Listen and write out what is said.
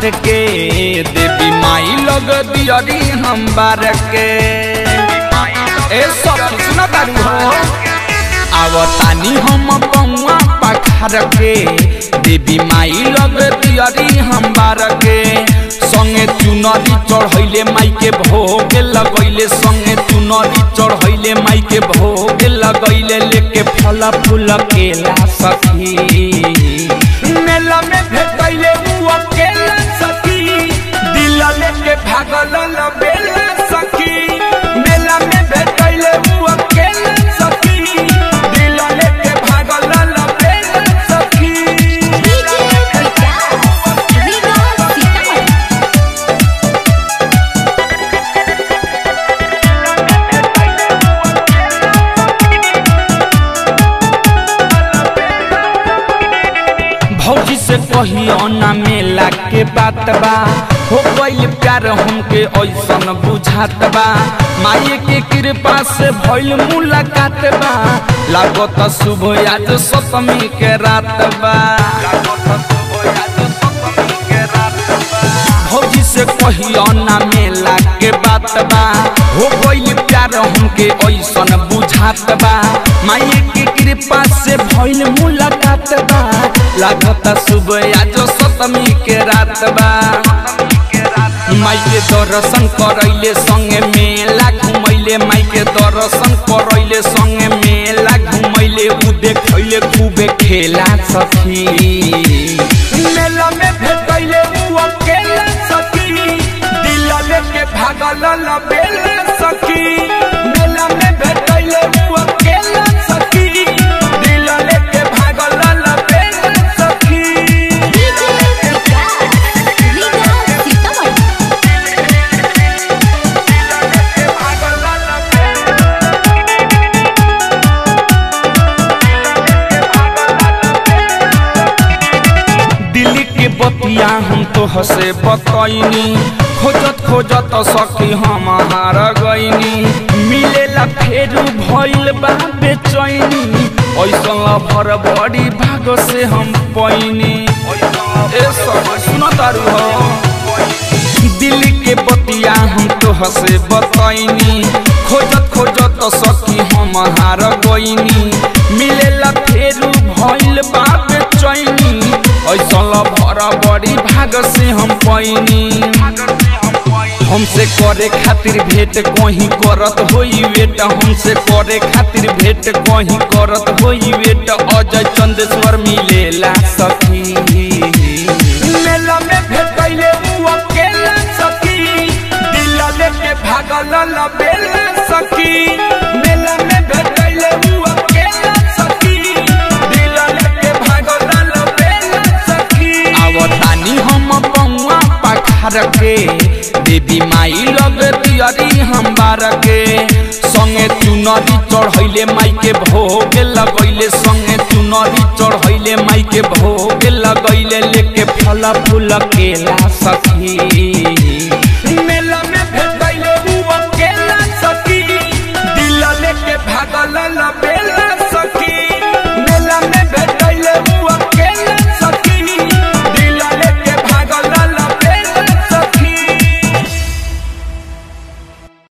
पखार के देवी माई लग दियरी हम बार के ए सब सुना तारू हो आवतानी हम पौआ पखार के देवी माई लग दियरी हम बार के संगे चुनरी चढ़ैले माई के भोग लगैले संगे चुनरी चढ़ैले माई के भोग लगैले लेके फल फूल केला सखी मेला में भेटैले उ अकेला सखी दिल लेके भागल लबेला सखी मेला में भेटैले उ अकेला सखी दिल लेके भागल लबेला सखी डीजे विकास रीगा सीतामढ़ी भौजी से कहियो ना मेला के बात बा हो गइल प्यार हमके ऐसन बुझात बा माये के कृपा से भइल मुलाकात बा लागत शुभ आज सप्तमी के रात बा भौजी से कहियो ना मेला के बात बा हो गइल प्यार हमके ऐसन बुझात बा माये के कृपा से भइल मुलाकात बा लागत शुभ आज सप्तमी के रात बा माई के दर्शन करैले संगे मेला घुमैले माई के दर्शन करैले संगे मेला घुमैले उ देखैले खूबे खेला सखी मेला में भेटैले उ अकेला सखी दिल लेके भागल लबेला सखी मेला में भेटैले उ अकेला सखी दिल लेके भागल लबेला सखी डीजे विकास रीगा सीतामढ़ी दिल्ली के बतिया हम तो हसे बतैनी खोजत खोजत सखी हम हार गईनी मिलेला फेरू भइल बा बेचैनी ऐसन भर बड़ी भाग से हम पैनी ए सब सुन तारू हो दिल्ली के बतिया हम तो हसे बतैनी खोजत खोजत सखी हम हार गईनी मिलेला फेरू भइल बा बेचैनी ऐसन भर बड़ी भाग से हम पैनी हमसे करे खातिर भेंट कहीं करत होई वेट हमसे करे खातिर भेंट कहीं करत होई वेट अजय चंदेश्वर मिलेला सखी मेला में भेटैले उ अकेला सखी दिल लेके भागल लबेला सखी मेला में भेटैले उ अकेला सखी दिल लेके भागल लबेला सखी आवतानी हम पौआ पखार के देवी माई लग दियरी हम बार के संगे चुनरी चढ़ैले माई के भोग लगैले संगे चुनरी चढ़ैले माई के भोग लगैले लेके फल फूल केला सखी